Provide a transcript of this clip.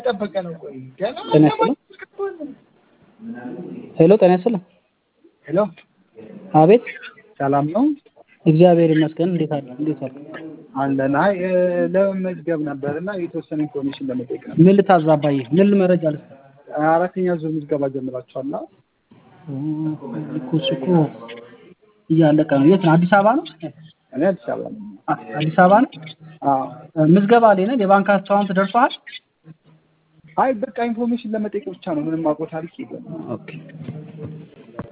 ጠበቀ ነው። ቆይ ገና ጤና ይስጥልኝ። ሄሎ ጤና ይስጥልኝ። ሄሎ አቤት ሰላም ነው እግዚአብሔር ይመስገን። እንዴት አለ እንዴት አለ? አለን። አይ እ፣ ለመመዝገብ ነበር እና የተወሰነ ኢንፎርሜሽን ለመጠየቅ ነበር። ምን ልታዝ አባዬ? ምን መረጃ ልስጥ? አራተኛ ዙር ምዝገባ ጀምራችኋል? እና እኮ እሱ እኮ እያለቀ ነው። የት ነው? አዲስ አበባ ነው? እኔ አዲስ አበባ ነኝ። አ- አዲስ አበባ ነው። አዎ። ምዝገባ ላይ ነን። የባንክ አካውንት ደርሷል? አይ በቃ ኢንፎርሜሽን ለመጠየቅ ብቻ ነው። ምንም አውቀው ታሪክ የለም። ኦኬ